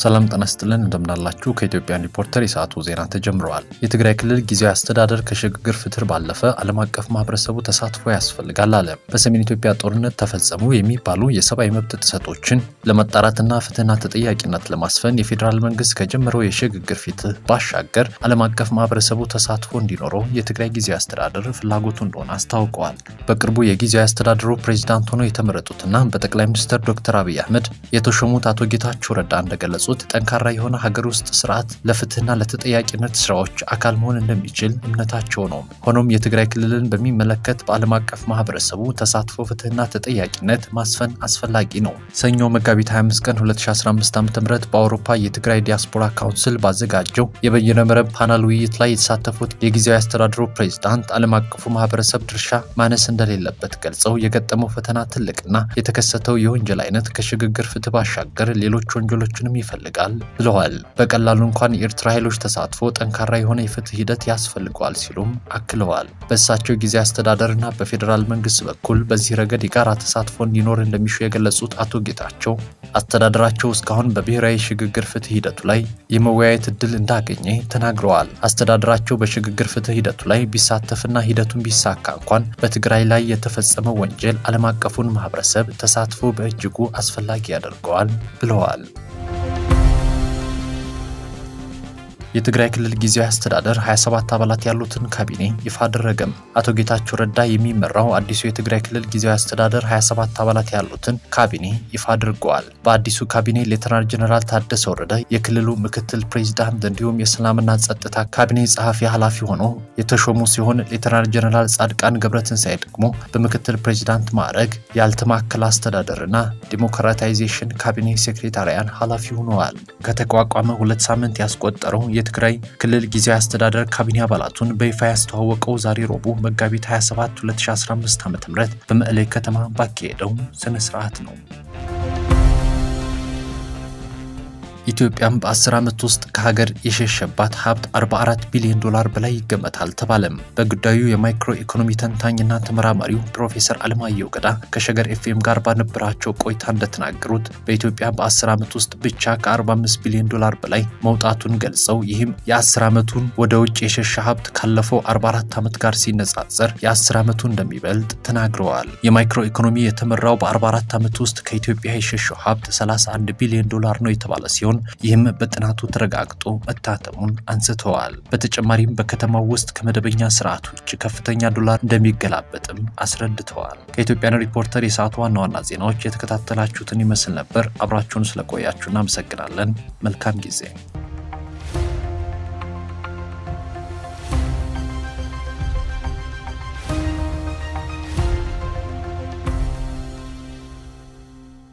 ሰላም ጤና ይስጥልን እንደምናላችሁ። ከኢትዮጵያን ሪፖርተር የሰዓቱ ዜና ተጀምረዋል። የትግራይ ክልል ጊዜያዊ አስተዳደር ከሽግግር ፍትህ ባለፈ ዓለም አቀፍ ማህበረሰቡ ተሳትፎ ያስፈልጋል አለ። በሰሜን ኢትዮጵያ ጦርነት ተፈጸሙ የሚባሉ የሰብአዊ መብት ጥሰቶችን ለመጣራትና ፍትህና ተጠያቂነት ለማስፈን የፌዴራል መንግስት ከጀመረው የሽግግር ፍትህ ባሻገር ዓለም አቀፍ ማህበረሰቡ ተሳትፎ እንዲኖረው የትግራይ ጊዜያዊ አስተዳደር ፍላጎቱ እንደሆነ አስታውቀዋል። በቅርቡ የጊዜያዊ አስተዳደሩ ፕሬዚዳንት ሆነው የተመረጡትና በጠቅላይ ሚኒስትር ዶክተር አብይ አህመድ የተሾሙት አቶ ጌታቸው ረዳ እንደገለጹት ጠንካራ የሆነ ሀገር ውስጥ ስርዓት ለፍትህና ለተጠያቂነት ስራዎች አካል መሆን እንደሚችል እምነታቸው ነው። ሆኖም የትግራይ ክልልን በሚመለከት በዓለም አቀፍ ማህበረሰቡ ተሳትፎ ፍትህና ተጠያቂነት ማስፈን አስፈላጊ ነው። ሰኞ መጋቢት 25 ቀን 2015 ዓ ም በአውሮፓ የትግራይ ዲያስፖራ ካውንስል ባዘጋጀው የበይነ መረብ ፓናል ውይይት ላይ የተሳተፉት የጊዜያዊ አስተዳደሩ ፕሬዚዳንት ዓለም አቀፉ ማህበረሰብ ድርሻ ማነስ እንደሌለበት ገልጸው የገጠመው ፈተና ትልቅና የተከሰተው የወንጀል አይነት ከሽግግር ፍትህ ባሻገር ሌሎች ወንጀሎችንም ይፈልጋል ብለዋል። በቀላሉ እንኳን የኤርትራ ኃይሎች ተሳትፎ ጠንካራ የሆነ የፍትህ ሂደት ያስፈልገዋል ሲሉም አክለዋል። በእሳቸው ጊዜ አስተዳደርና በፌዴራል መንግስት በኩል በዚህ ረገድ የጋራ ተሳትፎ እንዲኖር እንደሚሹ የገለጹት አቶ ጌታቸው አስተዳደራቸው እስካሁን በብሔራዊ ሽግግር ፍትህ ሂደቱ ላይ የመወያየት እድል እንዳገኘ ተናግረዋል። አስተዳደራቸው በሽግግር ፍትህ ሂደቱ ላይ ቢሳተፍና ሂደቱን ቢሳካ እንኳን በትግራይ ላይ የተፈጸመው ወንጀል ዓለም አቀፉን ማህበረሰብ ተሳትፎ በእጅጉ አስፈላጊ ያደርገዋል ብለዋል። የትግራይ ክልል ጊዜያዊ አስተዳደር 27 አባላት ያሉትን ካቢኔ ይፋ አደረገም። አቶ ጌታቸው ረዳ የሚመራው አዲሱ የትግራይ ክልል ጊዜያዊ አስተዳደር 27 አባላት ያሉትን ካቢኔ ይፋ አድርገዋል። በአዲሱ ካቢኔ ሌተናል ጀነራል ታደሰ ወረደ የክልሉ ምክትል ፕሬዚዳንት እንዲሁም የሰላምና ጸጥታ ካቢኔ ጸሐፊ ኃላፊ ሆኖ የተሾሙ ሲሆን ሌተናል ጀነራል ጻድቃን ገብረትንሳኤ ደግሞ በምክትል ፕሬዚዳንት ማዕረግ ያልተማከለ አስተዳደርና ዲሞክራታይዜሽን ካቢኔ ሴክሬታሪያን ኃላፊ ሆነዋል። ከተቋቋመ ሁለት ሳምንት ያስቆጠረው የትግራይ ክልል ጊዜያዊ አስተዳደር ካቢኔ አባላቱን በይፋ ያስተዋወቀው ዛሬ ረቡዕ መጋቢት 27 2015 ዓ.ም በመቀሌ ከተማ ባካሄደው ስነ ስርዓት ነው። ኢትዮጵያም በ10 ዓመት ውስጥ ከሀገር የሸሸባት ሀብት 44 ቢሊዮን ዶላር በላይ ይገመታል ተባለም። በጉዳዩ የማይክሮ ኢኮኖሚ ተንታኝና ተመራማሪው ፕሮፌሰር አለማየሁ ገዳ ከሸገር ኤፍኤም ጋር ባነበራቸው ቆይታ እንደተናገሩት በኢትዮጵያ በ10 ዓመት ውስጥ ብቻ ከ45 ቢሊዮን ዶላር በላይ መውጣቱን ገልጸው ይህም የ10 ዓመቱን ወደ ውጭ የሸሸ ሀብት ካለፈው 44 ዓመት ጋር ሲነጻጸር የ10 ዓመቱ እንደሚበልጥ ተናግረዋል። የማይክሮ ኢኮኖሚ የተመራው በ44 ዓመት ውስጥ ከኢትዮጵያ የሸሸው ሀብት 31 ቢሊዮን ዶላር ነው የተባለ ሲሆን ይህም በጥናቱ ተረጋግጦ መታተሙን አንስተዋል። በተጨማሪም በከተማው ውስጥ ከመደበኛ ስርዓት ውጭ ከፍተኛ ዶላር እንደሚገላበጥም አስረድተዋል። ከኢትዮጵያን ሪፖርተር የሰዓቱ ዋና ዋና ዜናዎች የተከታተላችሁትን ይመስል ነበር። አብራችሁን ስለቆያችሁ እናመሰግናለን። መልካም ጊዜ